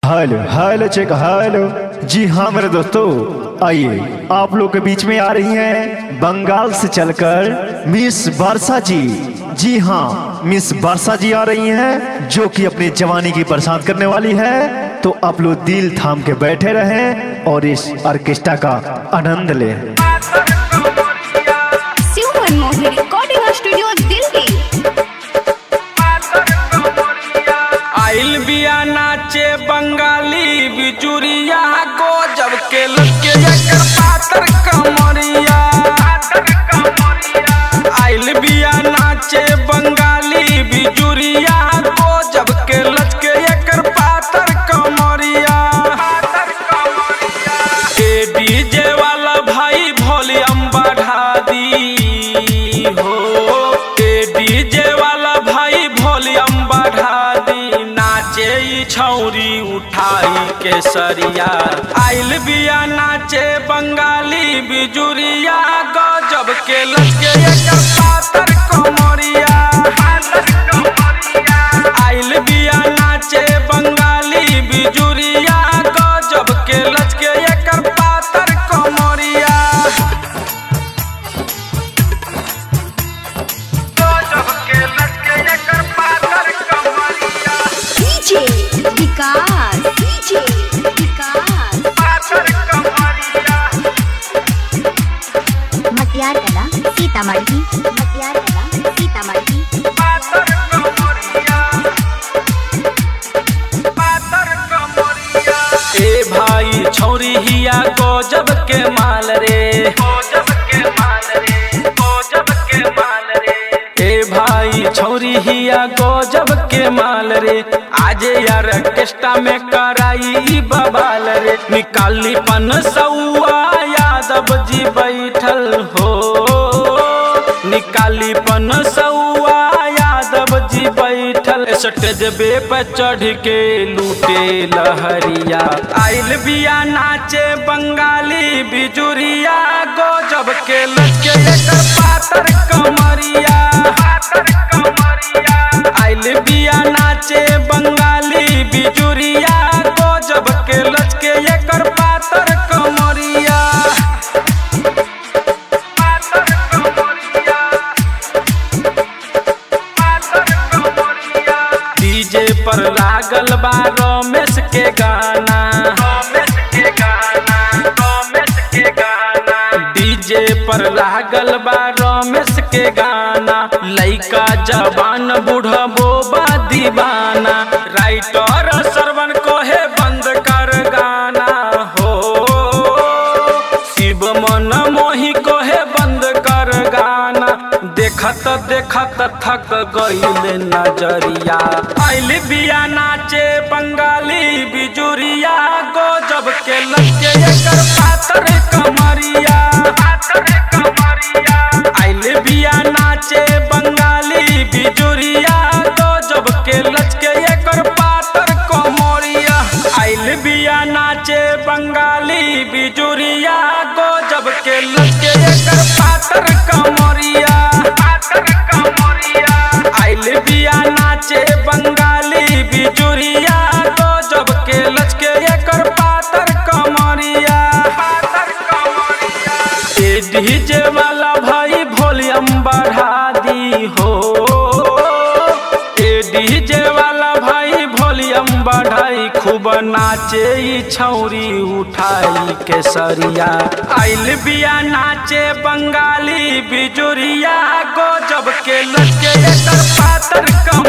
hello hello check hello जी हाँ मेरे दोस्तों आइए आप लोग के बीच में आ रही हैं बंगाल से चलकर मिस वर्षा जी जी हाँ मिस वर्षा जी आ रही हैं जो कि अपनी जवानी की बरसात करने वाली है तो आप लोग दिल थाम के बैठे रहें और इस ऑर्केस्ट्रा का आनंद लें शिव मनमोहन रिकॉर्डिंग स्टूडियो दिल्ली आइल बिया नाचे बंगाली बिचुरिया गजब के लगे एकर पातर कमरिया आइल बिया नाचे बंगाली बिचुरिया गजब के लचके एकर पातर कमरिया ए डीजे वाला भाई वॉल्यूम बढ़ा दी हो ए डीजे वाला भाई वॉल्यूम बढ़ा दी नाचे ई छौरी उठाई के सरिया आइल बिया नाचे बंगाली बिजुरिया गजब के लचके एकर पातर कमरिया आइल बिया नाचे बंगाली बिजुरिया गजब के लचके एकर पातर कमरिया गजब के लचके एकर पातर कमरिया डीजे विकास डीजे विकास पातर कमरिया मटियार कला सीतामढ़ी मटियार कला सीतामढ़ी पातर कमरिया पातर कमरिया ए भाई छौरी हिया गजब के माल रे गजब के माल रे गजब के माल रे ए भाई छौरी हिया गजब के माल रे आज यार ऑर्केस्ट्रा में कराई ई बबाल रे निकाली पन सौआ यादव जी बैठल हो निकाली पन सौआ यादव जी बैठल स्टेजबे पे चढ़ के लूटे लहरिया आइल बिया नाचे बंगाली बिजुरिया गजब के लचके एकर पातर कमरिया आइल बिया नाचे बंगाली बिजुरिया गजब के लचके एकर पातर कमरिया पातर कमरिया डीजे पर लागल बा रमेश के गाना रमेश के गाना रमेश के गाना डीजे पर लागल बा रमेश के गाना लइका जवान बूढ़बो बा दीवाना राइटर सरवन कोहे बंद कर गाना हो शिव मन मोही कोहे बंद कर गाना देखत देखत थक गईल नजरिया आइल बिया नाचे बंगाली बिजुरिया गजब के लगे एकर पातर कमरिया पातर कमरिया आइल बिया नाचे बंगाली बिजुरिया गजब के लचके एकर पातर कमरिया आइल बिया नाचे बंगाली बिजुरिया गजब के लचके एकर पातर कमरिया पातर कमरिया आइल बिया नाचे बंगाली बिजुरिया गजब के लचके एकर पातर कमरिया पातर कमरिया ए डीजे वाला भाई वॉल्यूम बढ़ा दी हो ए डीजे वाला भाई वॉल्यूम बढ़ाई खूब नाचे ई छौरी उठाई के सरिया आइल बिया नाचे बंगाली बिजुरिया गजब के लचके एकर पातर कम